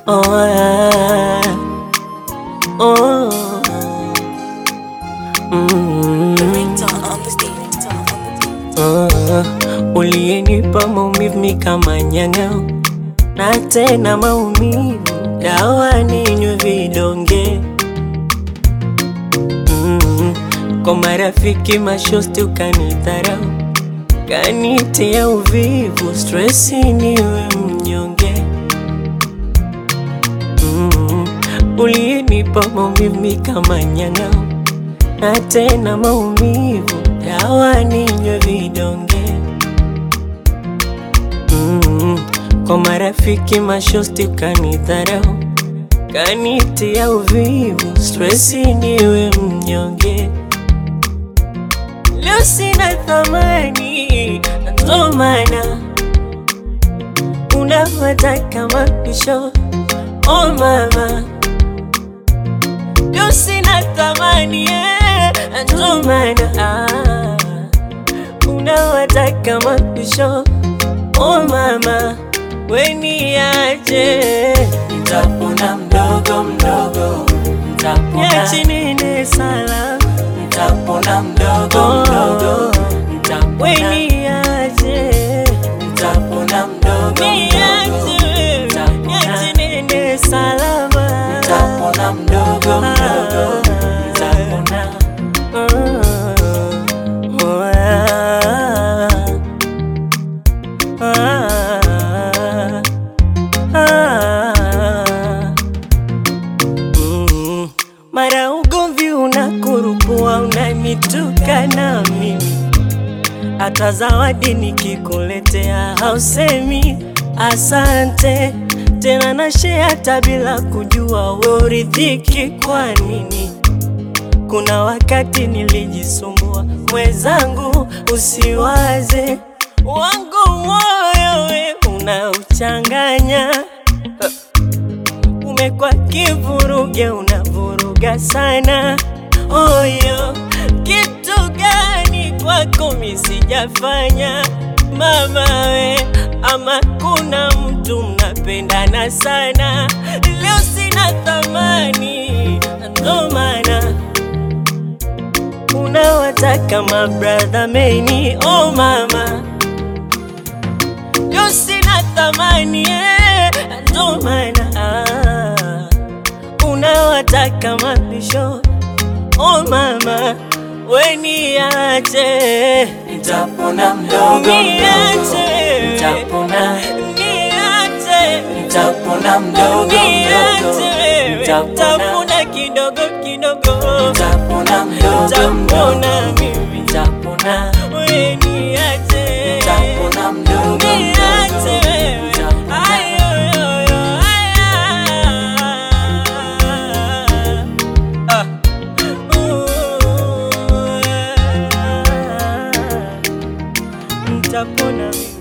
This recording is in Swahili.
Oh, ah, oh, mm, ah, uliyenipa maumivu mi kama nyang'au na tena maumivu dawa ninywe vidonge mm, kwa marafiki mashosti ukanidharau kanitia uvivu stresi niwe mnyonge mm, uliyenipa maumivu mi kama nyang'au na tena maumivu dawa ninywe vidonge mm, kwa marafiki mashosti ukanidharau kanitia uvivu stresi niwe mnyonge leo sina thamani ndo maana unafata kama pisho oh mama leo sina thamani eh, ndo maana ah, unawata kama pisho oh mama weniache Nitapona mdogo mdogo, nitapona, niache nene salama nitapona mdogo mdogo, nitapona, weniache nitapona mdogo mdogo, niache niache nene salama nitapona mdogo mdogo, nitapona. Mara ugomvi unakurupua, unanituka na mimi, hata zawadi nikikuletea hausemi asante tena, na share hata bila kujua we uridhiki kwa nini? Kuna wakati nilijisumbua mwenzangu, usiwaze wangu moyo we unauchanganya umekuwa kivuruge, unavuruga sana oyo. Kitu gani kwako mi sijafanya mama we? Ama kuna mtu mnapendana sana, leo sina thamani, ndo maana unawataka mabradha meni oh mama, leo sina thamani eh, ndo maana ah, unawataka mapisho oh mama, weniache Nitapona mdogo mdogo, niache nitapona, niache nitapona mdogo mdogo, niache nitapona, tapona kidogo kidogo nitapona mdogo mdogo, tapona mimi nitapona, weniache nitapona mdogo mdogo, niache wewe nitapona. ayoyoyo aya Ah. Ooh, ah. Nitapona mimi